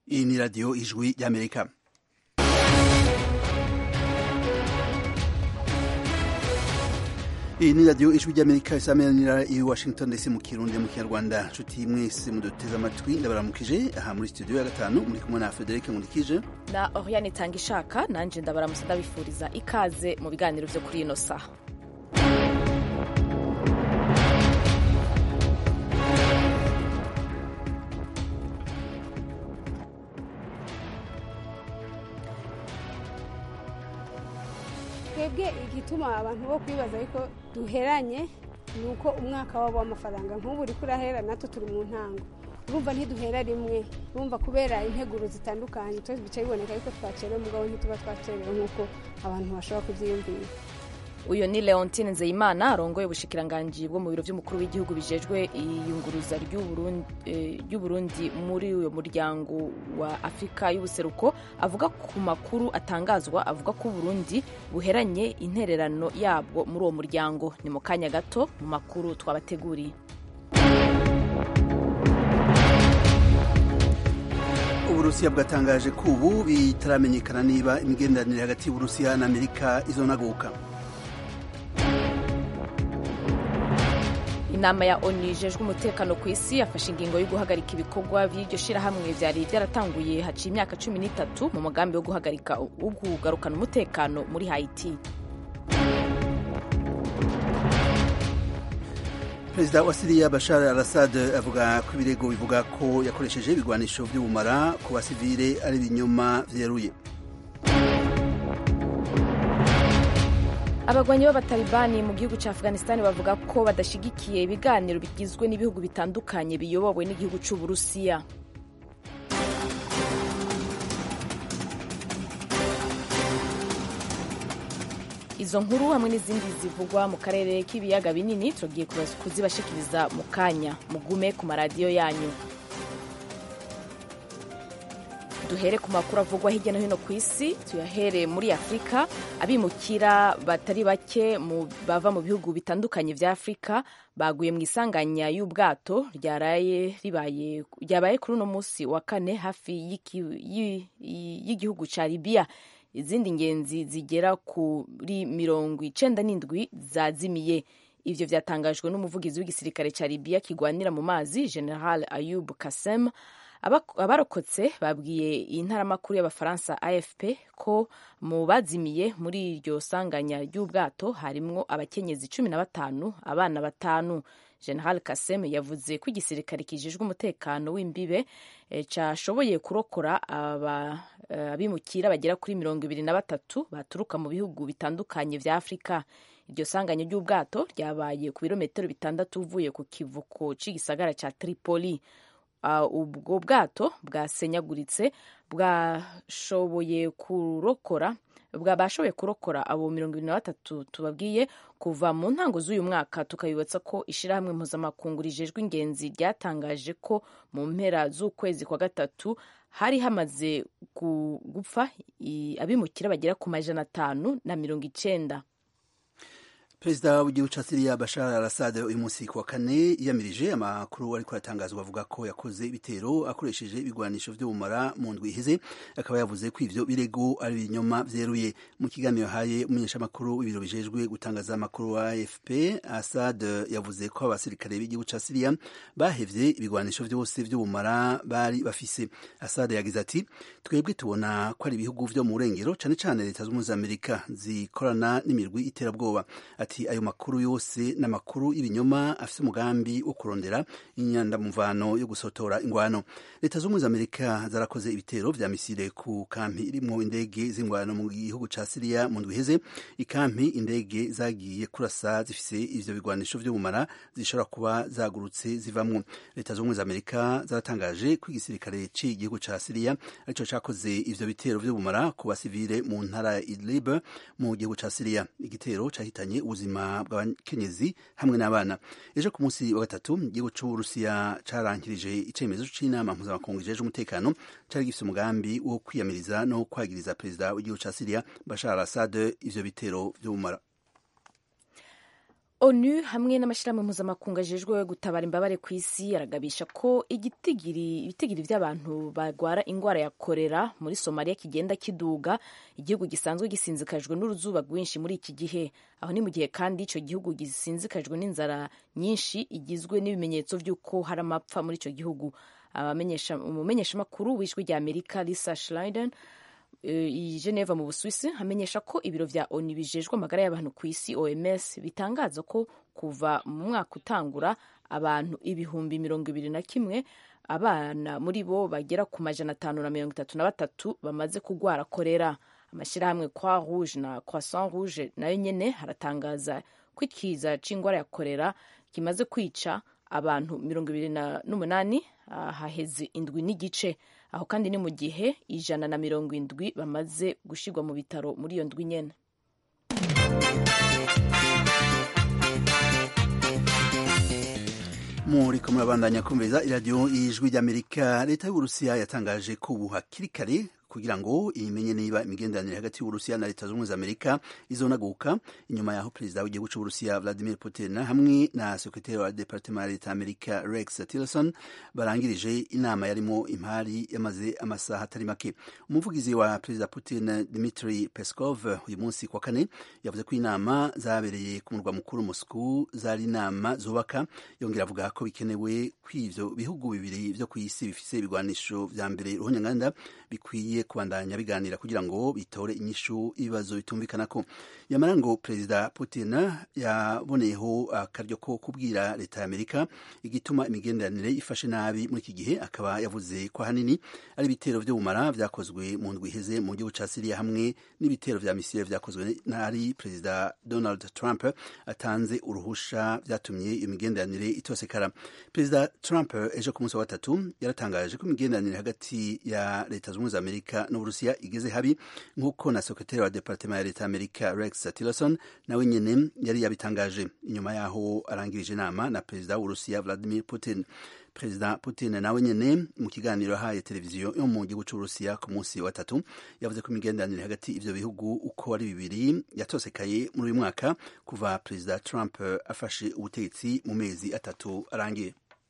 iyi ni radiyo ijwi ry'amerika iyi ni radiyo ijwi ry'amerika isameranira i washington ndetse mu kirundi mu kinyarwanda nshuti mwese muduteze amatwi ndabaramukije aha muri studio ya gatanu muri kumwe na frederic nkundikije na oriane itanga ishaka nanjye ndabaramutse ndabifuriza ikaze mu biganiro byo kuri ino saha twebwe igituma abantu bo kwibaza ariko duheranye ni uko umwaka wabo w'amafaranga nk'ubu uri kurahera natwe turi mu ntango urumva ntiduhera rimwe urumva kubera integuro zitandukanye twese bicaye biboneka yuko twacerewe mugabo ntituba twacerewe nk'uko abantu bashobora kubyiyumvira uyu ni leontine nzeyimana arongoye ubushikiranganji bwo mu biro by'umukuru w'igihugu bijejwe iyunguruza ry'uburundi muri uyu muryango wa afurika y'ubuseruko avuga ku makuru atangazwa avuga ko uburundi buheranye intererano yabwo muri uwo muryango ni mu kanya gato mu makuru twabateguriye uburusiya bwatangaje ko ubu bitaramenyekana niba imigenderanire hagati y'uburusiya na amerika izonaguka inama ya onu ijejwe umutekano ku isi yafashe ingingo yo guhagarika ibikorwa by'iryo shirahamwe byari byaratanguye haciye imyaka cumi n'itatu mu mugambi wo guhagarika wo kugarukana umutekano muri haiti perezida wa siriya bashar al assad avuga ko ibirego bivuga ko yakoresheje ibigwanisho by'ubumara ku basivile ari ibinyoma vyeruye abagwanyi b'abatalibani mu gihugu cya afghanistan bavuga ko badashyigikiye ibiganiro bigizwe n'ibihugu bitandukanye biyobowe n'igihugu cy'uburusiya izo nkuru hamwe n'izindi zivugwa mu karere k'ibiyaga binini tugiye kuzibashikiriza mu kanya mugume ku maradiyo yanyu duhere ku makuru avugwa hirya no hino ku isi tuyahere muri afurika abimukira batari bake bava mu bihugu bitandukanye vya afurika baguye mu isanganya y'ubwato ryabaye kuri uno munsi wa kane hafi y'igihugu ca libiya izindi ngenzi zigera kuri mirongo icenda n'indwi zazimiye ivyo vyatangajwe n'umuvugizi w'igisirikare ca libiya kigwanira mu mazi general ayub kasem abarokotse babwiye iyi ntaramakuru y'abafaransa afp ko mu bazimiye muri iryo sanganya ry'ubwato harimwo abakenyezi cumi na batanu abana batanu general kasem yavuze ko igisirikare kijejwe umutekano w'imbibe cashoboye kurokora abimukira bagera kuri mirongo ibiri na batatu baturuka mu bihugu bitandukanye vya afurika iryo sanganya ry'ubwato ryabaye ku birometero bitandatu uvuye ku kivuko c'igisagara ca tripoli ubwo bwato bwasenyaguritse bwashoboye kurokora bwabashoboye kurokora abo mirongo ibiri na batatu tubabwiye kuva mu ntango z'uyu mwaka tukabibutsa ko ishyirahamwe mpuzamakungu rijejwe ingenzi ryatangaje ko mu mpera z'ukwezi kwa gatatu hari hamaze gupfa abimukira bagera ku majana atanu na mirongo icenda perezida w'igihugu ca siriya bashar al assad uyu munsi ku wa kane yiyamirije amakuru ariko aratangazwa avuga ko yakoze ibitero akoresheje ibigwanisho vy'ubumara mu ndwi iheze akaba yavuze ko ivyo birego ari ibinyoma vyeruye mu kiganiro yahaye umumenyeshamakuru w'ibiro bijejwe gutangaza amakuru wa afp assad yavuze ko abasirikare b'igihugu ca siriya bahevye ibigwanisho vyose vy'ubumara bari bafise assad yagize ati twebwe tubona ko ari ibihugu vyo mu burengero cane cane leta z'ubumwe za amerika zikorana n'imirwi iterabwoba ati ayo makuru yose ni amakuru y'ibinyoma afite umugambi wo kurondera inyandamuvano yo gusotora ingwano leta z'ubumwe za amerika zarakoze ibitero vya misile ku kampi irimwo indege z'ingwano mu gihugu ca siriya mu ndwi iheze ikampi indege zagiye kurasa zifise ivyo bigwanisho vy'ubumara zishobora kuba zagurutse zivamwo leta z'ubumwe za amerika zaratangaje ko igisirikare c'igihugu ca siriya arico cakoze ivyo bitero vy'ubumara ku basivile mu ntara ya idlib mu gihugu ca siriya igitero cahitanye ubuzima bw'abakenyezi hamwe n'abana ejo ku munsi wa gatatu igihugu c'uburusiya carangirije icemezo c'inama mpuzamakungu ijejwe umutekano cari gifise umugambi wo kwiyamiriza no kwagiriza perezida w'igihugu ca siriya bashar al assad ivyo bitero vy'ubumara onu hamwe n'amashyirahamwe mpuzamakungu ajejwe gutabara imbabare ku isi aragabisha ko igitigiri ibitigiri by'abantu barwara indwara ya korera muri somaliya kigenda kiduga igihugu gisanzwe gisinzikajwe n'uruzuba rwinshi muri iki gihe aho ni mu gihe kandi icyo gihugu gisinzikajwe n'inzara nyinshi igizwe n'ibimenyetso by'uko hari amapfa muri icyo gihugu umumenyeshamakuru w'ijwi rya amerika lisa schleiden i Geneva mu Busuwisi hamenyesha ko ibiro vya ONU bijejwe amagara y'abantu ku isi OMS bitangaza ko kuva mu mwaka utangura abantu ibihumbi mirongo ibiri na kimwe abana muri bo bagera ku majana atanu na mirongo itatu na batatu bamaze kugwara korera amashyirahamwe Croix Rouge na Croissant Rouge nayo nyene haratangaza ko ikiza c'ingwara ya korera kimaze kwica abantu mirongo ibiri n'umunani haheze indwi n'igice aho kandi ni mu gihe ijana na mirongo indwi bamaze gushyirwa mu bitaro muri iyo ndwi nyene muriko murabandanya kumviriza iradiyo y'ijwi ry'amerika leta y'uburusiya yatangaje ko ubu hakiri kare kugira ngo imenye niba imigenderanire hagati y'uburusiya na leta zunze ubumwe za amerika izonaguka inyuma yaho perezida w'igihugu c'uburusiya vladimir putin hamwe na sekretari wa departement ya leta amerika rex tillerson barangirije inama yarimo impari yamaze amasaha atari make umuvugizi wa perezida putin dmitri peskov uyu munsi kwa kane yavuze ko inama zabereye ku murwa mukuru moscow zari inama zubaka yongera avuga ko bikenewe ko ivyo bihugu bibiri vyo kw'isi bifise ibigwanisho vya mbere ruhonyanganda bikwiye kubandanya biganira kugira ngo bitore inyishu ibibazo bitumvikana ko yamara ngo perezida putin yaboneyeho akaryo ko kubwira leta ya amerika igituma imigenderanire ifashe nabi muri iki gihe akaba yavuze ko ahanini ari ibitero vy'ubumara vyakozwe mu ndwi iheze mu gihugu ca siriya hamwe n'ibitero vya misile vyakozwe n'ari perezida donald trump atanze uruhusha vyatumye iyo migenderanire itosekara perezida trump ejo ku munsi wa gatatu yaratangaje ko imigenderanire hagati ya leta zunze ubumwe za amerika n'uburusiya igeze habi nk'uko na sekretari wa departement ya leta ya amerika rex tillerson nawe nyene yari yabitangaje inyuma yaho arangirije inama na perezida w'uburusiya vladimir putin perezida putin nawe nyene mu kiganiro yahaye televiziyo yo mu gihugu c'uburusiya ku munsi wa tatu yavuze ko imigenderanire hagati ivyo bihugu uko ari bibiri yatosekaye muri uyu mwaka kuva perezida trump afashe ubutegetsi mu mezi atatu arangiye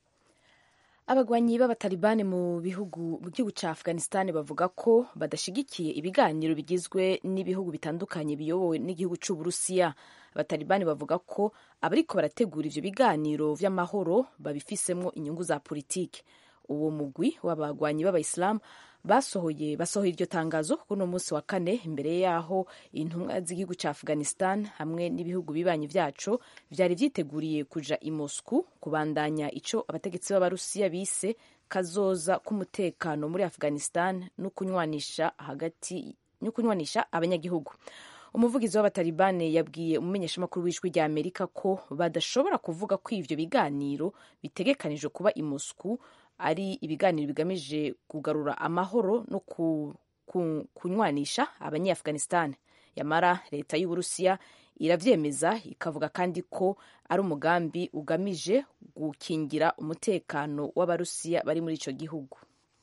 abagwanyi b'abatalibani mu bihugu mu gihugu cya afghanistan bavuga ko badashigikiye ibiganiro bigizwe n'ibihugu bitandukanye biyobowe n'igihugu c'uburusiya abatalibani bavuga ko abariko barategura ivyo biganiro vy'amahoro babifisemwo inyungu za politiki uwo mugwi w'abagwanyi b'abayisilamu basohoye basohoye iryo tangazo kuri uno munsi wa kane imbere yaho intumwa z'igihugu cya afghanistan hamwe n'ibihugu bibanyi vyaco vyari vyiteguriye kuja i moscou kubandanya ico abategetsi b'abarusiya bise kazoza k'umutekano muri afghanistan no kunywanisha hagati no kunywanisha abanyagihugu umuvugizi w'abatalibane yabwiye umumenyeshamakuru w'ijwi rya amerika ko badashobora kuvuga ko ivyo biganiro bitegekanijwe kuba i moscou ari ibiganiro bigamije kugarura amahoro no ku, ku, kunywanisha abanyaafghanistan yamara leta y'uburusiya iravyemeza ikavuga kandi ko ari umugambi ugamije gukingira umutekano w'abarusiya bari muri ico gihugu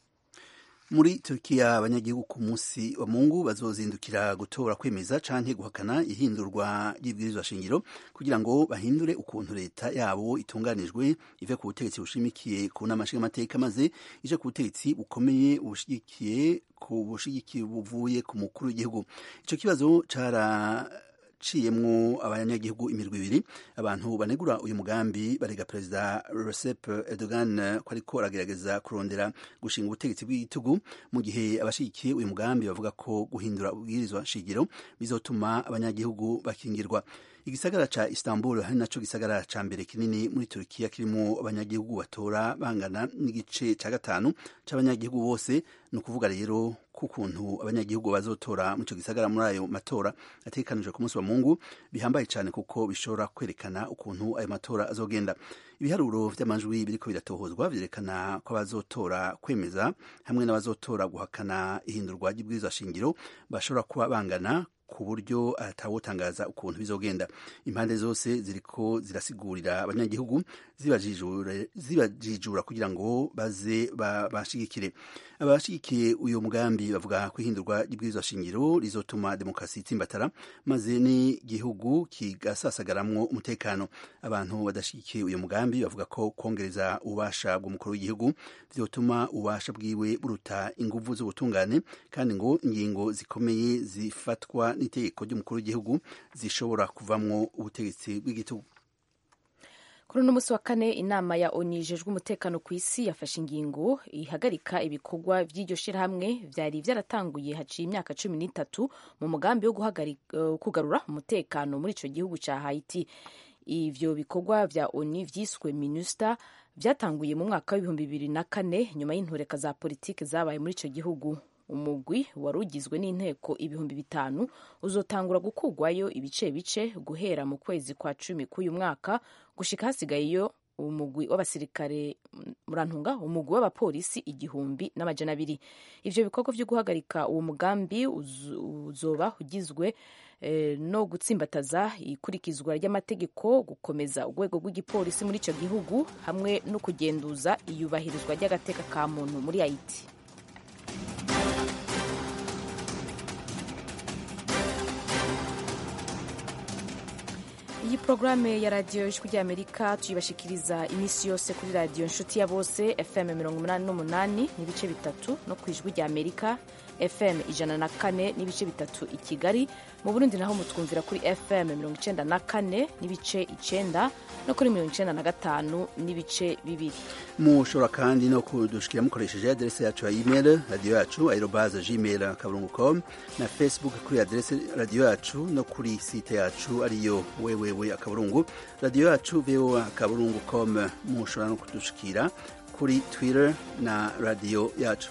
muri Turkiya abanyagihugu ku munsi wa Mungu bazozindukira gutora kwemeza canke guhakana ihindurwa ry'ibwirizwa shingiro kugira ngo bahindure ukuntu leta yabo itunganijwe ive ku butegetsi bushimikiye ku nama nshingamateka maze ije ku butegetsi bukomeye bushigikiye ku bushigikiye buvuye ku mukuru w'igihugu ico kibazo cara ciyemwo abanyagihugu imirwi ibiri abantu banegura uyu mugambi barega perezida Recep Erdogan ko ariko aragerageza kurondera gushinga ubutegetsi bw'igitugu mu gihe abashigikiye uyu mugambi bavuga ko guhindura ubwirizwa shingiro bizotuma abanyagihugu bakingirwa igisagara ca Istanbul hari naco gisagara ca mbere kinini muri Turkiya kirimo abanyagihugu batora bangana n'igice ca gatanu c'abanyagihugu bose ni ukuvuga rero kukuntu abanyagihugu bazotora mu ico gisagara muri ayo matora ategekanijwe ku munsi wa Mungu bihambaye cyane kuko bishobora kwerekana ukuntu ayo matora azogenda ibiharuro vy'amajwi biriko biratohozwa vyerekana ko abazotora kwemeza hamwe n'abazotora guhakana ihindurwa ry'ibwirizwa shingiro bashobora kuba bangana ku buryo atawotangaza ukuntu bizogenda impande zose ziriko zirasigurira abanyagihugu zibajijura kugira ngo baze bashigikire abashigikiye uyu mugambi bavuga ko ihindurwa ry'ibwirizwa shingiro rizotuma demokarasi itsimbatara maze n'igihugu kigasasagaramwo umutekano abantu badashigikiye uyu mugambi bavuga ko kongereza ububasha bw'umukuru w'igihugu vyotuma ububasha bwiwe buruta inguvu z'ubutungane kandi ngo ingingo zikomeye zifatwa n'itegeko ry'umukuru w'igihugu zishobora kuvamwo ubutegetsi bw'igitugu kuri uno munsi wa kane inama ya onu ijejwe umutekano ku isi yafashe ingingo ihagarika ibikorwa by'iryo shirahamwe vyari vyaratanguye haciye imyaka cumi n'itatu mu mugambi wo uh, kugarura umutekano muri ico gihugu ca haiti ivyo bikorwa vya onu vyiswe minusta vyatanguye mu mwaka w'ibihumbi bibiri na kane nyuma y'intureka za politiki zabaye muri ico gihugu umugwi wari ugizwe n'inteko ibihumbi bitanu uzotangura gukurwayo ibice bice guhera mu kwezi kwa cumi k'uyu mwaka gushika hasigayeyo umugwi w'abasirikare murantunga umugwi w'abapolisi igihumbi n'amajana abiri ivyo bikorwa vyo guhagarika uwo mugambi uzoba ugizwe eh, no gutsimbataza ikurikizwa ry'amategeko gukomeza urwego rw'igipolisi muri ico gihugu hamwe no kugenduza iyubahirizwa ry'agateka ka muntu muri haiti iyi porogaramu ya radiyo ijwi ry'amerika tuyibashikiriza iminsi yose kuri radiyo inshuti ya bose fm mirongo umunani n'umunani n'ibice bitatu no ku ijwi ry'amerika fm ijana na kane n'ibice bitatu i kigali mu burundi naho mutwumvira kuri fm mirongo icenda na kane n'ibice icenda no kuri mirongo icenda na gatanu n'ibice bibiri mushobora kandi no kudushikira mukoresheje aderese yacu ya email radiyo yacu aerobaze gmail akaburungu com na facebook kuri aderese radiyo yacu no kuri site yacu ariyo wewewe akaburungu radiyo yacu voa akaburungu com mushobora no kudushikira kuri twitter na radiyo yacu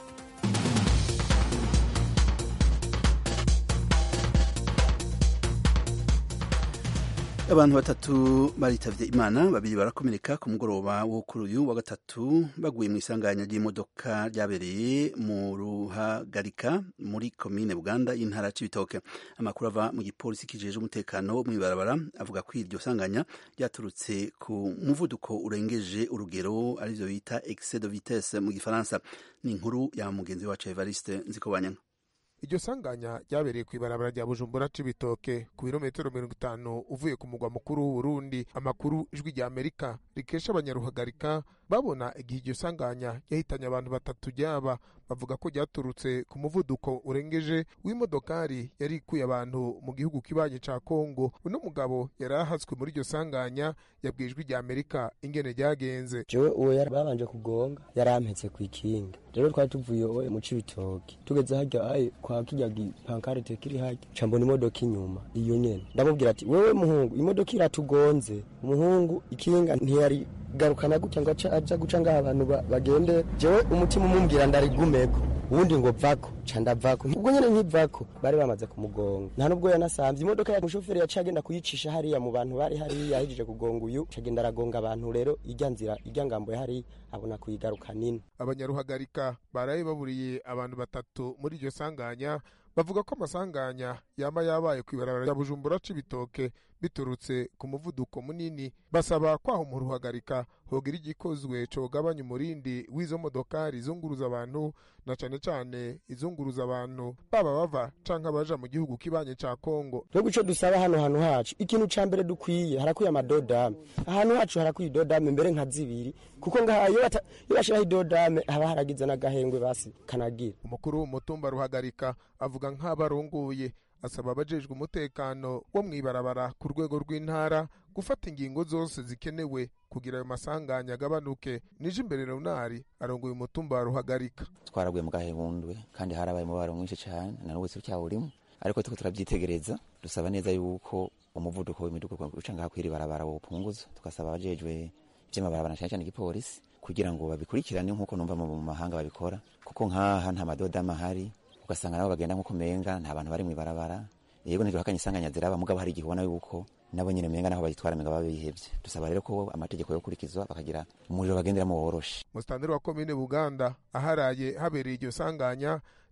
abantu batatu baritavye imana babiri barakomereka ku mugoroba wo kuri uyu wa gatatu baguye mu isanganya ry'imodoka ryabereye mu ruhagarika muri komine buganda y'intara c'ibitoke amakuru ava mu gipolisi kijeje umutekano wo mw'ibarabara avuga ko iryo sanganya ryaturutse ku muvuduko urengeje urugero arivyo bita excès de vitesse mu gifaransa ni inkuru ya mugenzi wacu evariste nzikobanyanga iryo sanganya ryabereye ku ibarabara rya bujumbura c'ibitoke ku birometero mirongo itanu uvuye ku mugwa mukuru w'uburundi amakuru ijwi rya amerika rikesha abanyaruhagarika babona igihe iryo sanganya yahitanye abantu batatu ryaba bavuga ko ryaturutse ku muvuduko urengeje w'imodokari yari ikuye abantu mu gihugu kibanyi ca kongo uno mugabo yari ahatswe muri iryo sanganya yabwiye ijwi rya amerika ingene ryagenze jewe uwo yari babanje kugonga yarampetse kw'ikinga rero twari tuvuye oye mu cibitoki tugeze harya aye kwa kirya gipankarite kiri harya ca mbona imodoka inyuma iyo nyene ndamubwira ati wewe muhungu imodoka iratugonze umuhungu ikinga ntiyari garukana gutya ngo aja guca ngaho abantu bagende jewe umutima umumbwira ndarigumeko uwundi ngo vako ca ndavako ubwo nyene nkivako bari bamaze kumugonga nta nubwo yanasamvye imodoka ya mushoferi yaciye agenda kuyicisha hariya mu bantu bari hariya ahejeje kugonga uyu cagenda aragonga abantu rero irya nzira irya ngambo ya hariya abona kuyigaruka nini abanyaruhagarika baraye baburiye abantu batatu muri iryo sanganya bavuga ko amasanganya yaba yabaye ku ibarabara rya bujumbura c'ibitoke biturutse ku muvuduko munini basaba kwaho mu ruhagarika hogira igikozwe cogabanya umurindi w'izo modokari izunguruza abantu na cane cane izunguruza abantu baba bava canke abaja mu gihugu kibanye ca kongo twebwe ico dusaba hano hantu hacu ikintu ca mbere dukwiye harakwiye amadodame ahantu hacu harakwiye idodame mbere nka zibiri kuko ngaha iyo bashiraho idodame haba haragize n'agahengwe basi kanagira umukuru w'umutumba ruhagarika avuga nk'abarongoye asaba abajejwe umutekano wo mw'ibarabara ku rwego rw'intara gufata ingingo zose zikenewe kugira ayo masanganya agabanuke nije imbere runari arongoye umutumba wa ruhagarika twaraguye mu gahebundwe kandi harabaye umubaro mwinshi cyane na n'ubu cyawurimo ariko turiko turavyitegereza dusaba neza yuko umuvuduko w'imiduga uca ngaha kw'iri barabara wopunguzwa tugasaba abajejwe vy'amabarabara cyane cyane igipolisi kugira ngo babikurikirane nk'uko numva mu mahanga babikora kuko nk'aha nta madodama ahari ugasanga nabo bagenda nk'uko menga nta bantu bari mw'ibarabara yego ntiduhakanye isanganya ziraba mugabo hari igihe ubona yuko nabo nyine menga naho bayitwara menga baba bihevye dusaba rero ko amategeko yokurikizwa bakagira umuriro bagenderamo woroshe musitanteri wa komine buganda aharaye habereye iryo sanganya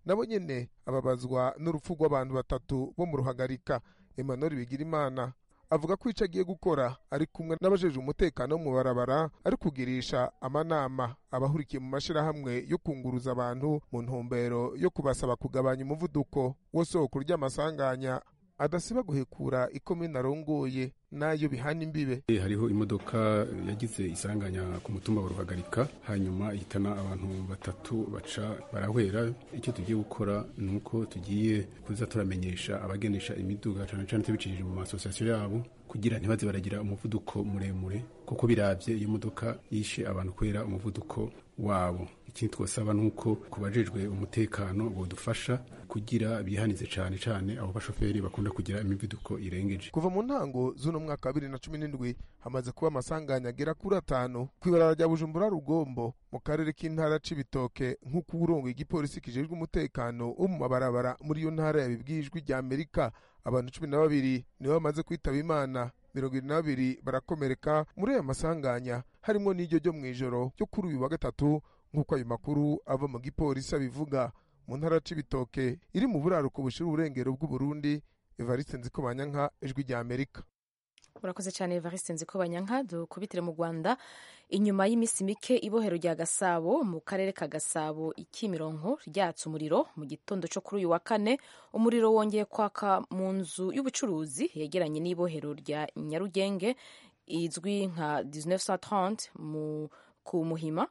nabo nyene ababazwa n'urupfu rw'abantu batatu bo mu ruhagarika emmanuel bigirimana avuga ko ico agiye gukora ari kumwe n'abajejwe umutekano wo mu barabara ari kugirisha amanama abahurikiye mu mashirahamwe yo kunguruza abantu mu ntumbero yo kubasaba kugabanya umuvuduko wo soko ry'amasanganya adasiba guhekura ikomine arongoye nayo bihana imbibe hariho imodoka yagize isanganya ku mutumba wa ruhagarika hanyuma ihitana abantu batatu baca barahwera icyo tugiye gukora ni uko tugiye kuza turamenyesha abagenesha imiduga cyane cyane tubicishije mu masosiyasiyo yabo kugira ntibaze baragira umuvuduko muremure kuko biravye iyo modoka yishe abantu kubera umuvuduko wabo ikindi twasaba ni uko ku bajejwe umutekano bodufasha kugira bihanize cyane cyane abo bashoferi bakunda kugira imivuduko irengeje kuva mu ntango z'uno mwaka wa bibiri na cumi n'indwi hamaze kuba amasanganya agera kuri atanu kw'ibarara rya bujumbura rugombo mu karere k'intara c'ibitoke nk'uko uburongo igipolisi kijejwe umutekano wo mu mabarabara muri iyo ntara yabibwiye ijwi rya amerika abantu cumi na babiri nibo bamaze kwitaba imana mirongo irindwi na babiri barakomereka muri aya masanganya harimo n'iryo ryo mu ijoro ryo kuri uyu wa gatatu nk'uko ayo makuru ava mu gipolisi abivuga mu ntara c'ibitoke iri mu buraruko bushira uburengero bw'uburundi evariste nzikobanyanka ijwi rya amerika urakoze cyane evariste nzikobanyanka dukubitire mu rwanda inyuma y'iminsi mike ibohero rya gasabo mu karere ka gasabo ikimironko ryatse umuriro mu gitondo cyo kuri uyu wa kane umuriro wongeye kwaka mu nzu y'ubucuruzi yegeranye n'ibohero rya nyarugenge izwi nka 1930 mu ku muhima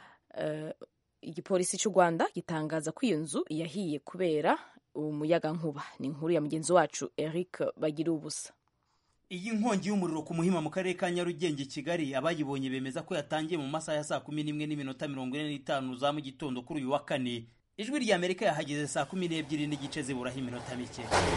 uh, igipolisi cy'u rwanda gitangaza ko iyo nzu yahiye kubera umuyagankuba ni inkuru ya mugenzi wacu eric bagira ubusa iyi nkongi y'umuriro ku muhima mu karere ka nyarugenge kigali abayibonye bemeza ko yatangiye mu masaha ya saa kumi n'imwe n'iminota mirongo ine n'itanu za mu gitondo kuri uyu wa kane ijwi rya amerika yahageze saa kumi n'ebyiri n'igice ziburaho iminota mike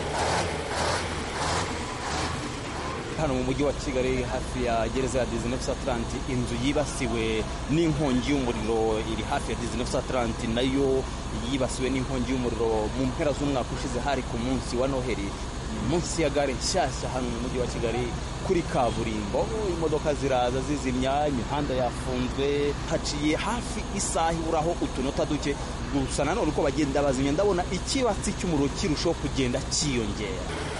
hano mu mujyi wa kigali hafi ya gereza ya dizinefusa atalanti inzu yibasiwe n'inkongi y'umuriro iri hafi ya dizinefusa atalanti nayo yibasiwe n'inkongi y'umuriro mu mpera z'umwaka ushize hari ku munsi wa noheli munsi ya gare nshyashya hano mu mujyi wa kigali kuri kaburimbo imodoka ziraza zizimya imihanda yafunzwe haciye hafi isaha iburaho utunota duke gusa nanone uko bagenda bazimya ndabona ikibatsi cy'umuriro kirushaho kugenda cyiyongera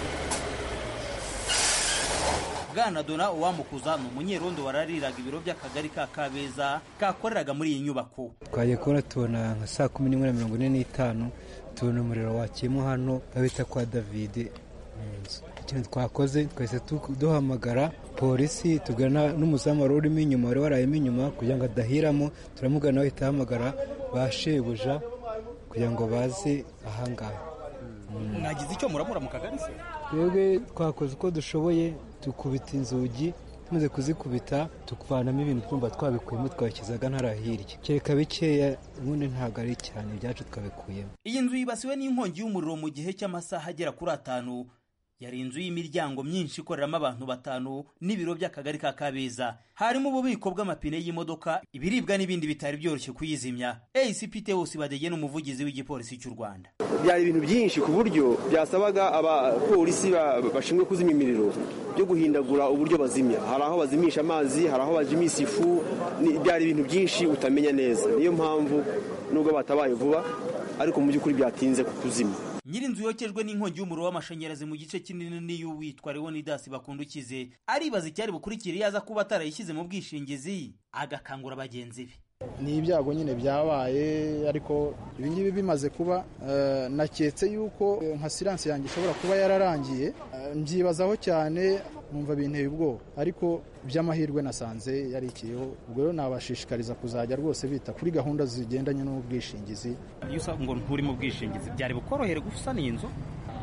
bwana dona uwamukuza ni umunyerondo warariraga ibiro by'akagari ka kabeza kakoreraga muri iyi nyubako twagiye kubona tubona nka saa kumi n'imwe na mirongo ine n'itanu tubona umuriro wakiyemo hano babita kwa davide mu nzu ikintu twakoze twahise duhamagara polisi tugana n'umuzamu wari urimo inyuma wari warayemo inyuma kugira ngo adahiramo turamugana bahita ahamagara ba shebuja kugira ngo baze ahangaha mwagize icyo muramura mu kagari se twebwe twakoze uko dushoboye dukubita inzugi tumaze kuzikubita tukuvanamo ibintu twumva twabikuyemo twabishyizaga ntara hirya kereka bikeya ubundi ntabwo ari cyane ibyacu twabikuyemo iyi nzu yibasiwe n'inkongi y'umuriro mu gihe cy'amasaha agera kuri atanu yari inzu y'imiryango myinshi ikoreramo abantu batanu n'ibiro by'akagari ka kabeza harimo ububiko bw'amapine y'imodoka ibiribwa n'ibindi bitari byoroshye kuyizimya acp teos badege n'umuvugizi w'igipolisi cy'u rwanda byari ibintu byinshi ku buryo byasabaga abapolisi bashinzwe kuzimya imiriro byo guhindagura uburyo bazimya hari aho bazimisha amazi hari aho bajimisha ifu byari ibintu byinshi utamenya neza niyo mpamvu nubwo batabaye vuba ariko mu by'ukuri byatinze kuzimya nyir'inzu yokejwe n'inkongi y'umuriro w'amashanyarazi mu gice kinini n'iyo witwa leonidas bakundukize aribaza icyari bukurikira iyo aza kuba atarayishyize mu bwishingizi agakangura bagenzi be ni ibyago nyine byabaye ariko ibingibi bimaze kuba naketse yuko nka siransi yanjye ishobora kuba yararangiye mbyibazaho cyane numva binteye ubwoba ariko by'amahirwe nasanze yarikiyeho ubwo rero nabashishikariza kuzajya rwose bita kuri gahunda zigendanye n'ubwishingizi iyo usaba ngo nturi mu bwishingizi byari bukorohere gusana iyi nzu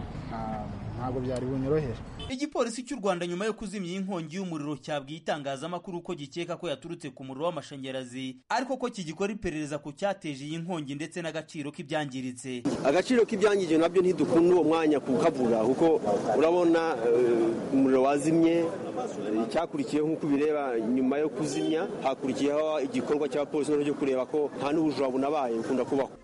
ntabwo byari bunyorohere igipolisi cy'u rwanda nyuma yo kuzimya iyi nkongi y'umuriro cyabwiye itangazamakuru ko gikeka ko yaturutse ku muriro w'amashanyarazi ariko ko kigikora iperereza ku cyateje iyi nkongi ndetse n'agaciro k'ibyangiritse agaciro k'ibyangije nabyo ntidukunda uwo mwanya kukavuga kuko urabona umuriro wazimye icyakurikiyeho nk'uko ubireba nyuma yo kuzimya hakurikiyeho igikorwa cy'abapolisi cyo kureba ko nta n'ubujura bunabaye bukunda kubaho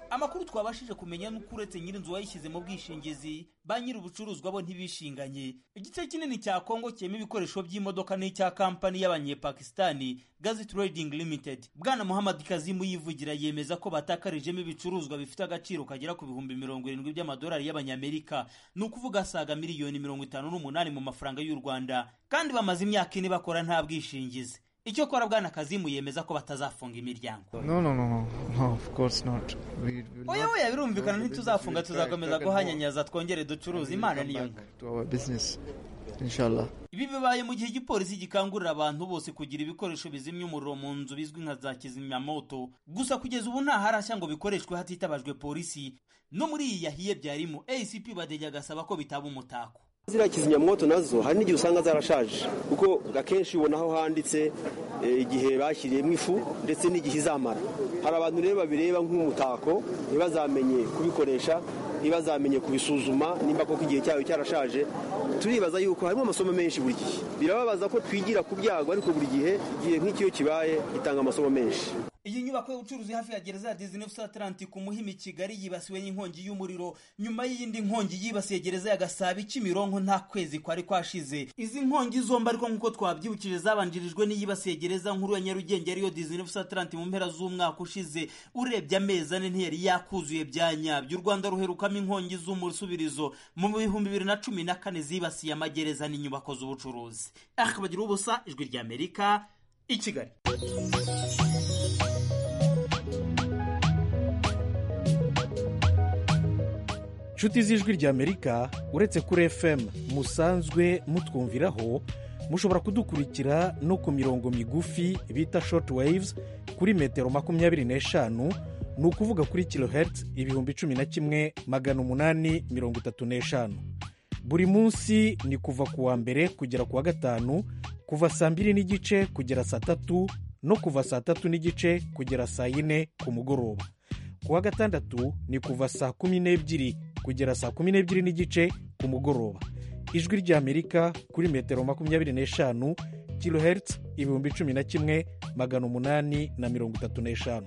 amakuru twabashije kumenya nuko uretse nyir'inzu wayishyize mu bwishingizi ba nyiri ubucuruzwa bo ntibishinganye igice kinini cya kongo kirimo ibikoresho by'imodoka n'icya kampani y'abanyepakistani gazi trading limited bwana muhammad kazimu yivugira yemeza ko batakarijemo ibicuruzwa bifite agaciro kagera ku bihumbi mirongo irindwi by'amadolari y'abanyamerika ni ukuvuga asaga miliyoni mirongo itanu n'umunani mu mafaranga y'u rwanda kandi bamaze imyaka ine bakora nta bwishingizi icyo kora bwana kazimu yemeza ko batazafunga imiryango No, no, no, no, no, of course not. We will oya not oya birumvikana go to ntituzafunga business. We try- tuzakomeza try and more. guhanyanyaza twongere ducuruze And imana we'll niyo come back to our business, inshallah. ibi bibaye mu gihe igipolisi gikangurira abantu bose kugira ibikoresho bizimya umuriro mu nzu bizwi nka za kizimyamoto gusa kugeza ubu nta harashya ngo bikoreshwe hatitabajwe polisi no muri iyi yahiye byarimo acp badege agasaba ko bitaba umutako ziriya kizimyamwoto nazo hari n'igihe usanga zarashaje kuko akenshi ubona aho handitse eh, igihe bashyiriyemo ifu ndetse n'igihe izamara hari abantu rero babireba nk'umutako ntibazamenye kubikoresha ntibazamenye kubisuzuma nimba koko igihe cyayo cyarashaje turibaza yuko harimo amasomo menshi buri gihe birababaza ko twigira ku byago ariko buri gihe igihe nk'ikiyo kibaye gitanga amasomo menshi iyi nyubako y'ubucuruzi hafi ya gereza ya dizinefusi atlantic ku muhima i kigali yibasiwe n'inkongi y'umuriro nyuma y'iyindi nkongi yibasiye gereza ya gasabi kimironko nta kwezi kwari kwashize izi nkongi zombi ariko nk'uko twabyibukije zabanjirijwe n'iyibasiye gereza nkuru ya nyarugenge ariyo dizinefusi atlantic mu mpera z'umwaka ushize urebye amezi ane ntiyari yakuzuye bya nyabyo u rwanda ruherukamo inkongi z'umusubirizo mu bihumbi bibiri na cumi na kane zibasiye amagereza n'inyubako z'ubucuruzi akabagira ubusa ijwi ry'amerika i kigali nshuti z'ijwi ry'amerika uretse kuri fm musanzwe mutwumviraho mushobora kudukurikira no ku mirongo migufi bita short waves kuri metero makumyabiri n'eshanu ni ukuvuga kuri kilohertz ibihumbi cumi na kimwe magana umunani mirongo itatu n'eshanu buri munsi ni kuva ku wa mbere kugera ku wa gatanu kuva saa mbiri n'igice kugera saa tatu no kuva saa tatu n'igice kugera saa yine ku mugoroba ku wa gatandatu ni kuva saa kumi n'ebyiri kugera saa kumi n'ebyiri n'igice ku mugoroba ijwi ry'amerika kuri metero makumyabiri n'eshanu kilohertz ibihumbi cumi na kimwe magana umunani na mirongo itatu n'eshanu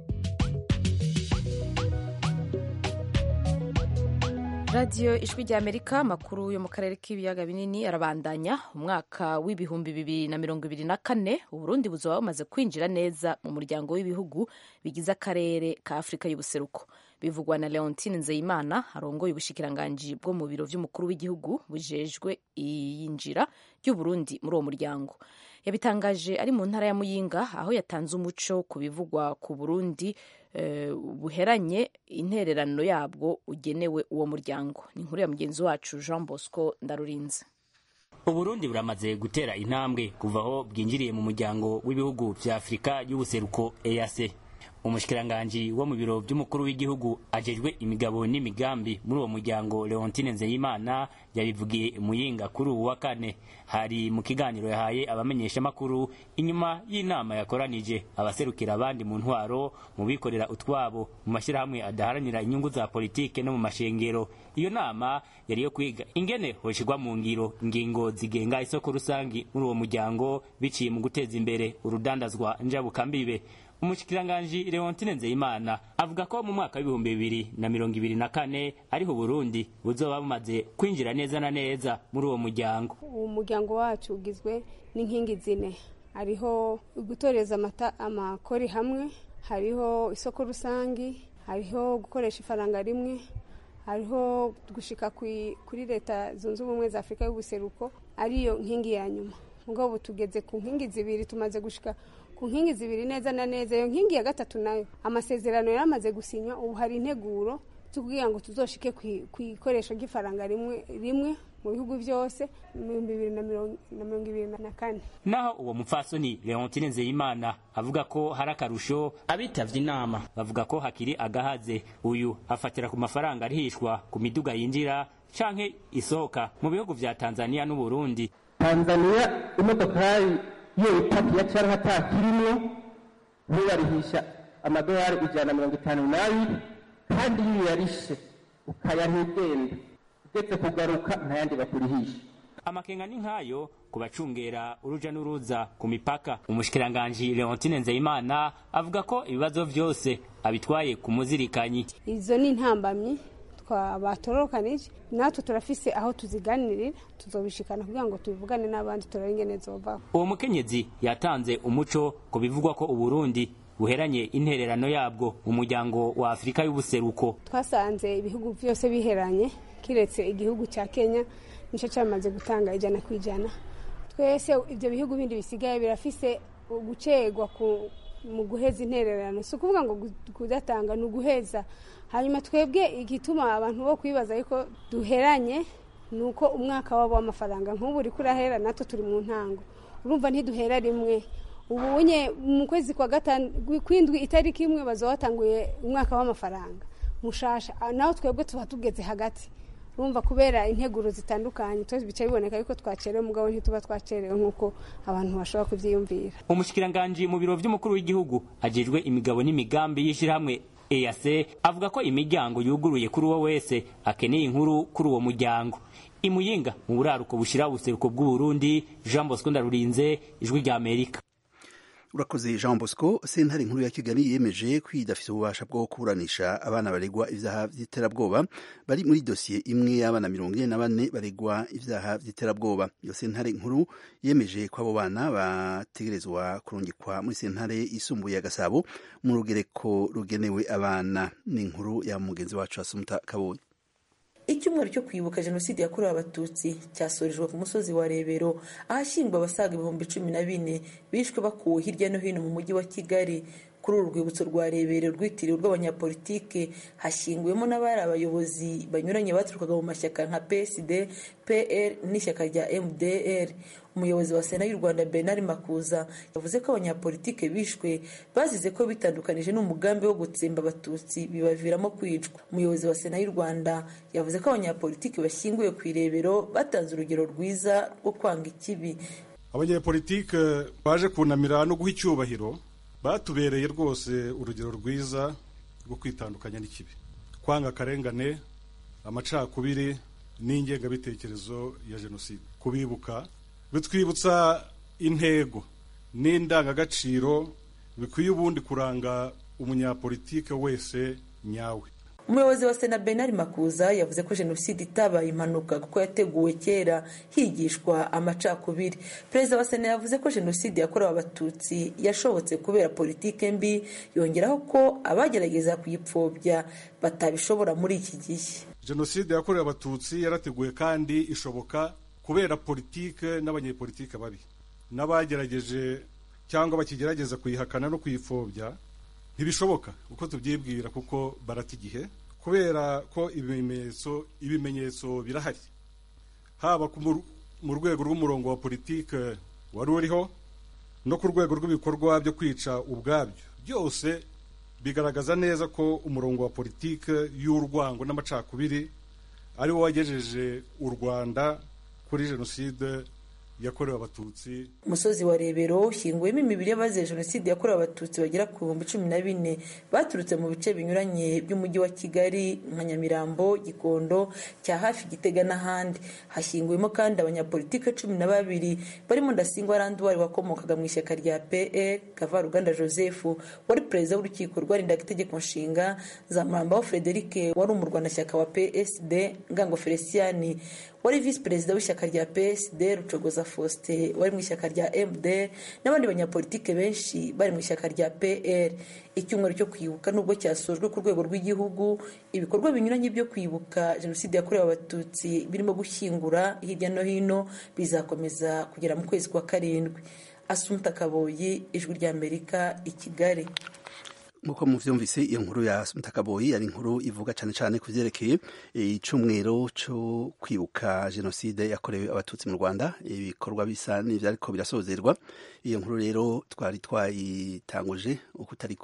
radiyo ijwi ry'amerika amakuru yo mu karere k'ibiyaga binini arabandanya umwaka w'ibihumbi bibiri na mirongo ibiri na kane uburundi buzaba bumaze kwinjira neza mu muryango w'ibihugu bigize akarere ka afurika y'ubuseruko bivugwa na leontine nzeyimana arongoye ubushikiranganji bwo mu biro by'umukuru w'igihugu bujejwe iyinjira ry'uburundi muri uwo muryango yabitangaje ari mu ntara ya muyinga aho yatanze umuco ku bivugwa ku burundi eh, buheranye intererano yabwo ugenewe uwo muryango ni inkuru ya mugenzi wacu jean bosco ndarurinze uburundi buramaze gutera intambwe kuva aho bwinjiriye mu muryango w'ibihugu vya afurika y'ubuseruko ease umushikiranganji wo mu biro by'umukuru w'igihugu ajejwe imigabo n'imigambi muri uwo muryango leontine nzeyimana yabivugiye muyinga kuri uwu wa kane hari mu kiganiro yahaye abamenyeshamakuru inyuma y'inama yakoranije abaserukira abandi mu ntwaro mu bikorera utwabo mu mashyirahamwe adaharanira inyungu za politike no mu mashengero iyo nama yari iyo kwiga ingene hoshirwa mu ngiro ingingo zigenga isoko rusangi muri uwo muryango biciye mu guteza imbere urudandazwa njabukambibe umushikiranganji leontine nzeyimana avuga ko mu mwaka w'ibihumbi bibiri na mirongo ibiri na kane ariho uburundi buzoba bumaze kwinjira neza na neza muri uwo muryango uwo muryango wacu ugizwe n'inkingi zine hariho gutoreza amata amakori hamwe hariho isoko rusangi hariho gukoresha ifaranga rimwe hariho gushika kwi- kuri leta zunze ubumwe za afurika y'ubuseruko ariyo nkingi ya nyuma ubwo ubu tugeze ku nkingi zibiri tumaze gushika ku nkingi zibiri neza na neza iyo nkingi ya gatatu nayo amasezerano yaramaze gusinywa ubu hari integuro tubwira ngo tuzoshike kwi- ku ikoresho ry'ifaranga rimwe rimwe mu bihugu byose mu bihumbi bibiri na mirongo na mirongo ibiri na kane naho uwo mupfasoni leontine nzeyimana avuga ko hari akarusho abitavye inama bavuga ko hakiri agahaze uyu afatira ku mafaranga arihishwa ku miduga yinjira canke isohoka mu bihugu vya tanzania n'uburundi tanzaniya imodokari iyo itakiya cyangwa atakirimwo ntubarihisha amadolari ijana na mirongo itanu n'abiri kandi iyo uyarishe ukayaha ugenda ugeze kugaruka ntayandi bakurihisha amakenga ni nk'ayo ku bacungera uruja n'uruza ku mipaka umushikiranganji leontine nzeyimana avuga ko ibibazo vyose abitwaye ku muzirikanyi izo ni intambamyi batorokanije natwe turafise aho tuziganirira tuzobishikana kugira ngo tubivugane n'abandi turabe ingene zovaho uwo mukenyezi yatanze umuco ku bivugwa ko uburundi buheranye intererano yabwo mu muryango wa afurika y'ubuseruko twasanze ibihugu byose biheranye kiretse igihugu cya kenya nicyo cyamaze gutanga ijana ku ijana twese ibyo bihugu bindi bisigaye birafise gucegwa mu guheza intererano si ukuvuga ngo kudatanga ni uguheza hanyuma twebwe igituma abantu bo kwibaza ariko duheranye ni uko umwaka wabo w'amafaranga nk'ubu uri kurahera natwe turi mu ntango urumva ntiduhera rimwe ubu nye mu kwezi kwa gatanu kw'indwi itariki imwe bazaba batanguye umwaka w'amafaranga mushasha naho twebwe tuba tugeze hagati urumva kubera integuro zitandukanye twese bica biboneka yuko twacerewe mugabo ntituba twacerewe nk'uko abantu bashobora kubyiyumvira umushikiranganji mu biro vy'umukuru w'igihugu ajejwe imigabo n'imigambi y'ishirahamwe EAC avuga ko imiryango yuguruye kuri uwo wese akeneye inkuru kuri uwo muryango imuyinga mu buraruko bushira ubuseruko bw'uburundi jean bosco ndarurinze ijwi rya amerika urakoze jean bosco sentare nkuru ya kigali yemeje ko idafite ububasha bwo kuburanisha abana baregwa ibyaha by'iterabwoba bari muri dosiye imwe y'abana mirongo ine na bane baregwa ibyaha by'iterabwoba iyo sentare nkuru yemeje ko abo bana bategerezwa kurungikwa muri sentare yisumbuye ya gasabo mu rugereko rugenewe abana ni inkuru ya mugenzi wacu asumuta kabonye icyumweru cyo kwibuka jenoside yakorewe abatutsi cyasorejwe ku musozi wa rebero ahashyingwa abasaga ibihumbi cumi na bine bishwe bakuwe hirya no hino mu mujyi wa kigali kuri uru rwibutso rwa rebero rwitiriwe rw'abanyapolitike hashyinguwemo n'abari abayobozi banyuranye baturukaga mu mashyaka nka psd pl n'ishyaka rya mdr umuyobozi wa sena y'u rwanda bernard makuza yavuze ko abanyapolitike bishwe bazize ko bitandukanije n'umugambi wo gutsemba abatutsi bibaviramo kwicwa umuyobozi wa sena y'u rwanda yavuze ko abanyapolitike bashyinguye ku irebero batanze urugero rwiza rwo kwanga ikibi abanyapolitike baje kunamira no guha icyubahiro batubereye rwose urugero rwiza rwo kwitandukanya n'ikibi kwanga akarengane amacakubiri n'ingengabitekerezo ya jenoside kubibuka bitwibutsa intego n'indangagaciro bikwiye ubundi kuranga umunyapolitike wese nyawe umuyobozi wa sena benari makuza yavuze ko jenoside itabaye impanuka kuko yateguwe kera higishwa amacakubiri perezida wa sena yavuze ko jenoside yakorewe abatutsi yashobotse kubera politike mbi yongeraho ko abagerageza kuyipfobya batabishobora muri iki gihe jenoside yakorewe abatutsi yarateguwe kandi ishoboka kubera politike n'abanyepolitike babi n'abagerageje cyangwa bakigerageza kuyihakana no kuyipfobya ntibishoboka uko tubyibwira kuko barata igihe kubera ko ibimenyetso ibimenyetso birahari haba mu rwego rw'umurongo wa politike wari uriho no ku rwego rw'ibikorwa byo kwica ubwabyo byose bigaragaza neza ko umurongo wa politike y'urwango n'amacakubiri ari wo wagejeje u rwanda kuri jenoside yakorewe abatutsi umusozi wa rebero ushyinguwemo imibiri y'abazize jenoside yakorewe abatutsi bagera ku bihumbi cumi na bine baturutse mu bice binyuranye by'umujyi wa kigali nka nyamirambo gikondo cya hafi gitega n'ahandi hashyinguwemo kandi abanyapolitike cumi na babiri barimo ndasingwa randuwari wakomokaga mu ishyaka rya pe kavaruganda joseph wari perezida w'urukiko rwarindaga itegeko nshinga zamurambaho frederic wari umurwanashyaka wa psd ngango feliciyani wari visi perezida w'ishyaka rya psd rucogoza faustin wari mu ishyaka rya md n'abandi banyapolitike benshi bari mu ishyaka rya pr icyumweru cyo kwibuka nubwo cyasojwe ku rwego rw'igihugu ibikorwa binyuranye byo kwibuka jenoside yakorewe abatutsi birimo gushyingura hirya no hino bizakomeza kugera mu kwezi kwa karindwi asumuta kaboyi ijwi ry'amerika i kigali nk'uko muvyumvise iyo nkuru ya mutakaboyi ari inkuru ivuga cyane cyane ku vyerekeye icumwero cyo kwibuka jenoside yakorewe abatutsi mu rwanda ibikorwa bisa n'ivyariko birasozerwa iyo nkuru rero twari twayitanguje uko utariko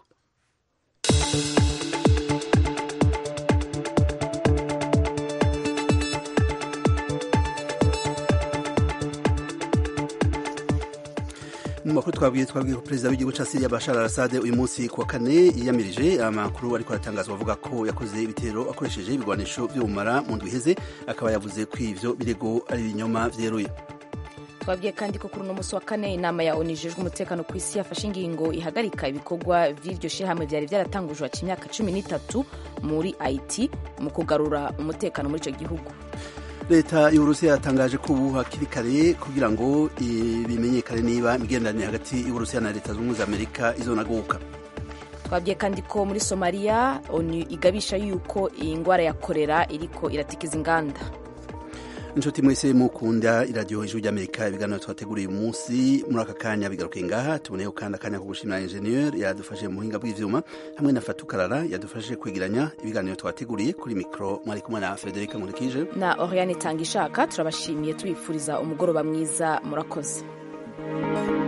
mu makuru twabwiye twabwiye ko perezida w'igihugu cya siriya bashar al-assad uyu munsi ku wa kane yiyamirije amakuru ariko aratangazwa avuga ko yakoze ibitero akoresheje ibigwanisho by'ubumara mu ndwi iheze akaba yavuze ko ivyo birego ari ibinyoma vyeruye twabwiye kandi ko kuri uno munsi wa kane inama ya onu ijejwe umutekano ku isi yafashe ingingo ihagarika ibikorwa vy'iryo shirahamwe vyari vyaratangujwe haca imyaka cumi n'itatu muri haiti mu kugarura umutekano muri ico gihugu leta y'uburusiya yatangaje ko ubu hakiri kare kugira ngo bimenyekane niba imigenderanire hagati y'uburusiya na leta zunze ubumwe za amerika izonaguka twabwiye kandi ko muri somaliya onu igabisha yuko iyi ngwara ya korera iriko iratikiza inganda inshuti mwese mukunda iradiyo ijwi ry'amerika ibiganiro twateguriye uyu munsi muri aka kanya bigaruke ngaha tuboneyeho kandi akanya ko gushimira injeniyeri yadufashije mu buhinga bw'ivyuma hamwe na fatukarara yadufashije kwegeranya ibiganiro twateguriye kuri mikoro mwari kumwe na frederica nkurikije na oriane itanga ishaka turabashimiye tubifuriza umugoroba mwiza murakoze